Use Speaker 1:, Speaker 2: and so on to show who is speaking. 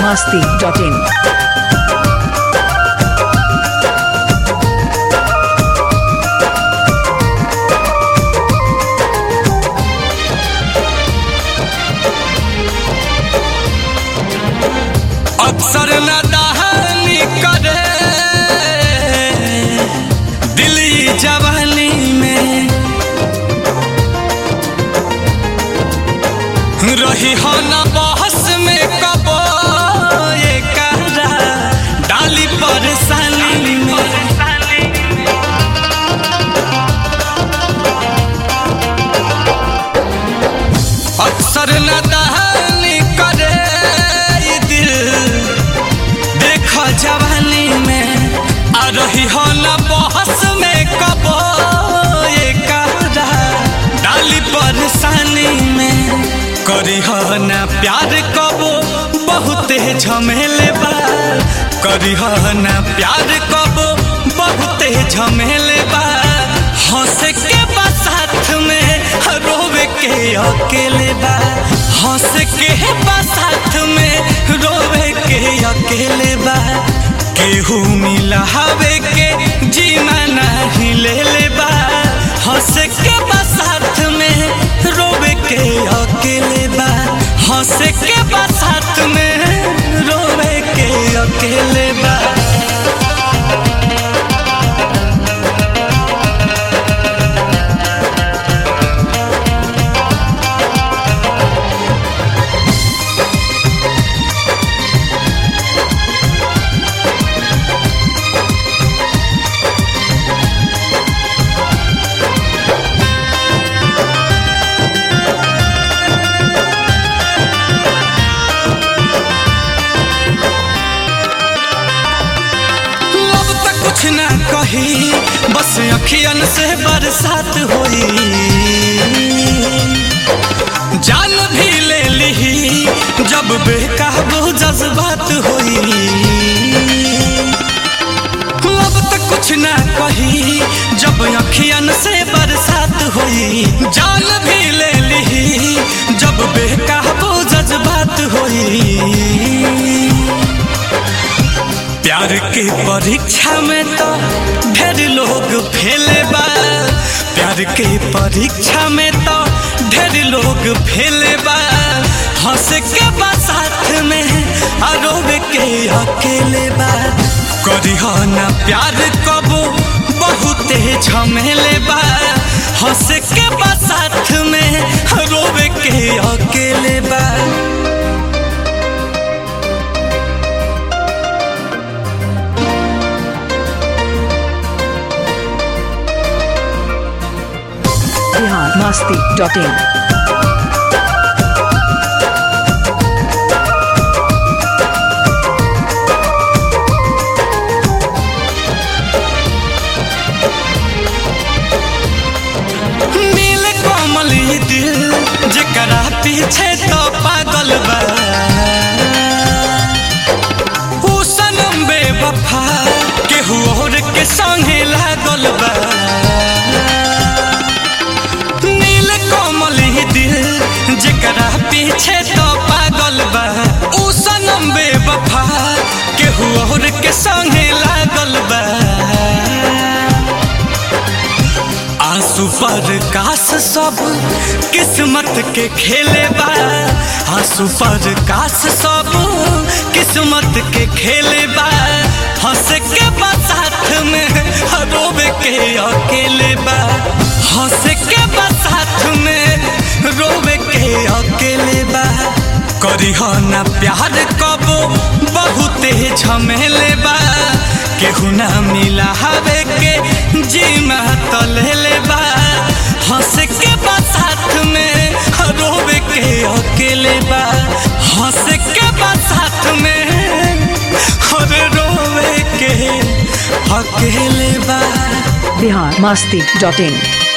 Speaker 1: masti.in.
Speaker 2: अक्सर न दहानी करे दिली जवानी में रही हो न बहस में कबो ये कहरा डाली परेशानी में अक्सर न दहानी करे ये दिल देख जवानी में आ रही हो न बहस में कबो ये कहरा डाली परेशानी में करी हो न प्यार कबो बहुते झमेले बा करी हो न प्यार कबो बहुते झमेले बा हंस के बा साथ में रोवे के अकेले बा हंस के बा साथ में रोवे के अकेले बा केहू मिला हवे के जीना नहीं ले ले बा हंस के बा साथ में रोवे के अकेले बा हंस के बा साथ में रोवे के अकेले बा लब तक कुछ ना कही बस अखियन से बरसात होई जान भी ले ली जब बेकाबू जज्बात होई लब तक कुछ ना कही जब अखियन से बरसात होई जान भी ले ली जब बेकाबू जज्बात होई प्यार के परीक्षा में तो ढेर लोग फेले बा प्यार के परीक्षा में तो ढेर लोग फेले बा हंस के बा साथ में आरोप के अकेले बा करी हो ना प्यार कबो बहुते झमेले बा हंस के बा साथ में रोवे के अकेले बा
Speaker 1: Bihar masti.in.
Speaker 2: नील कोमल ये दिल जकरा पीछे तो पागल बा ऊ सनम बेवफा केहू और के संगे लागल बा नील कोमल ये दिल जकरा पीछे तो पागल बा ऊ सनम बेवफा केहू और के संगे लागल बा आंसू पर काश सब किस्मत के खेले बा आंसू पर काश सब किस्मत के खेले बा हंस के बा साथ में रोवे के अकेले बा हंस के बा साथ में रोवे के अकेले बा करी हो ना प्यार कबो बहुते झमेले बा केहू ना मिला हवे के जीमा तलेले बा हंस के बा साथ में रोवे के अकेले बा हंस के बा साथ में और रोवे के अकेले बा
Speaker 1: Bihar masti.in.